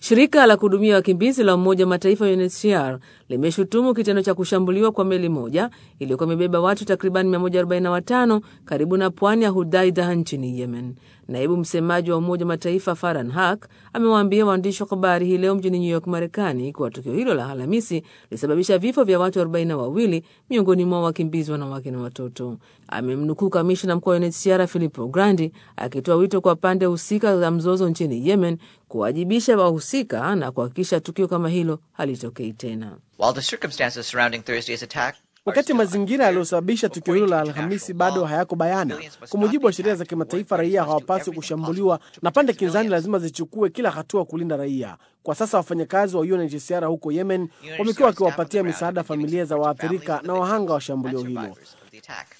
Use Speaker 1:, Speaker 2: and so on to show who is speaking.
Speaker 1: Shirika la kuhudumia wakimbizi la Umoja wa Mataifa UNHCR limeshutumu kitendo cha kushambuliwa kwa meli moja iliyokuwa imebeba watu takriban 145 karibu na pwani ya Hudaidah nchini Yemen. Naibu msemaji wa Umoja wa Mataifa Farhan Haq amewaambia waandishi wa habari hii leo mjini New York, Marekani, kuwa tukio hilo la Alhamisi lilisababisha vifo vya watu 42 miongoni mwa wakimbizi wanawake na watoto. Amemnukuu kamishna mkuu wa UNHCR Filippo Grandi akitoa wito kwa pande husika za mzozo nchini Yemen kuwajibisha wahusika na kuhakikisha tukio kama hilo halitokei tena.
Speaker 2: Wakati mazingira yaliyosababisha tukio hilo la Alhamisi bado hayako bayana, kwa mujibu wa sheria za kimataifa, raia hawapaswi kushambuliwa na pande kinzani lazima zichukue kila hatua kulinda raia. Kwa sasa wafanyakazi wa UNHCR huko Yemen wamekuwa wakiwapatia misaada familia za waathirika na wahanga wa shambulio hilo.